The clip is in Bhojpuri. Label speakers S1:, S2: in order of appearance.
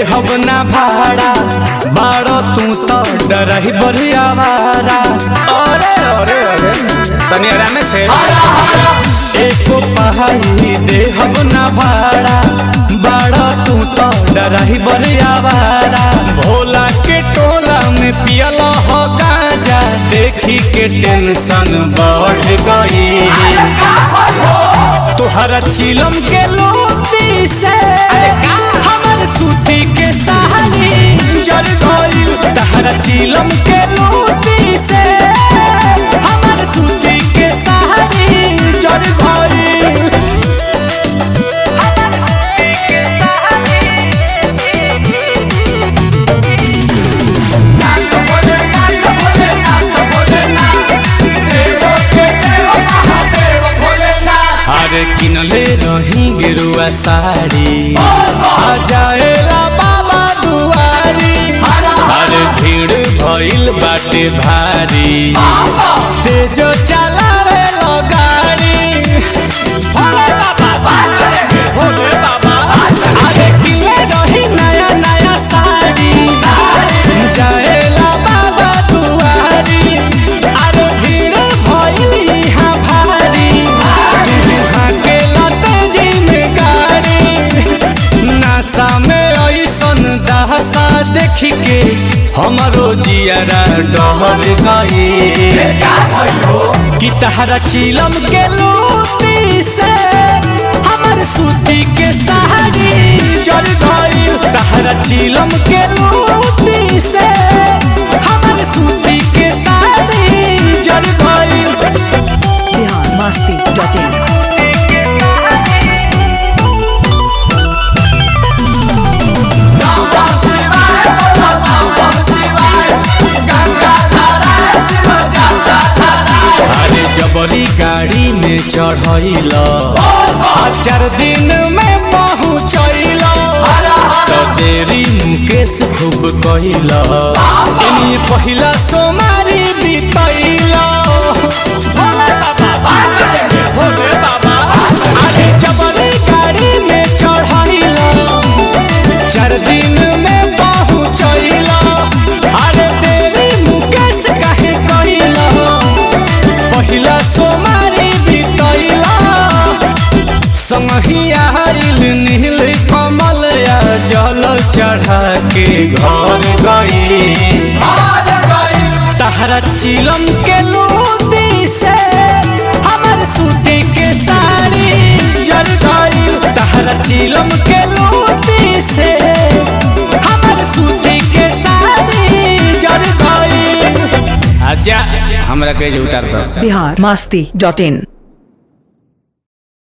S1: देहब ना भाड़ा बाड़ो तू तो डरही बरिया भाड़ा अरे अरे अरे तनी आराम से एको पहाड़ी देहब ना भाड़ा बाड़ो तू तो डरही बरिया भाड़ा भोला के टोला में पियल हो गांजा देखी के टेंशन बढ़ गई तोहरा चिलम के लोती से हमर सूती के साड़ी जल गइल तहरा चिलम के लोती से हमर सूती के साड़ी जल गइल अरे किनले रही गेरुआ साड़ी आ जाएला बाबा दुआरी अरे भीड़ भइल बाटे भारी तेजो चलावे लो गाड़ी भोले बाबा भोले बाबा अरे किनले रही नया नया साड़ी जाएला बाबा दुआरी अरे भीड़ भइल यहाँ भारी तुहाँ के लते जिन गाड़ी नासा में ऐसन दहसा देख के हमरो जियारा डहल गई कि तहरा चिलम के लूटी से हमर सूती के साड़ी जल गई तहरा चिलम के लूटी से हमर सूती के साड़ी जल गई
S2: बिहार मस्ती डॉट इन
S1: अरे जबरी गाड़ी में चढ़ैल चार दिन में पहुँचैल तो देरी मुकेश खूब कैल इन्हीं पहिला सोमारी बितैल भोले बाबा अरे जबरी गाड़ी में चढ़ैल चार दिन में पहुँचैल अरे देरी मुकेश काहे कैल पहिला सोमारी बितैला संगिया आइल नील कमल या जल चढ़ा के घर गई तहरा चिलम के लूटी से हमर सूती के साड़ी जल गई तहरा चिलम के लूटी से हमर सूती के साड़ी जल गई आजा हमरा के उतार दो
S2: बिहार मस्ती डॉट इन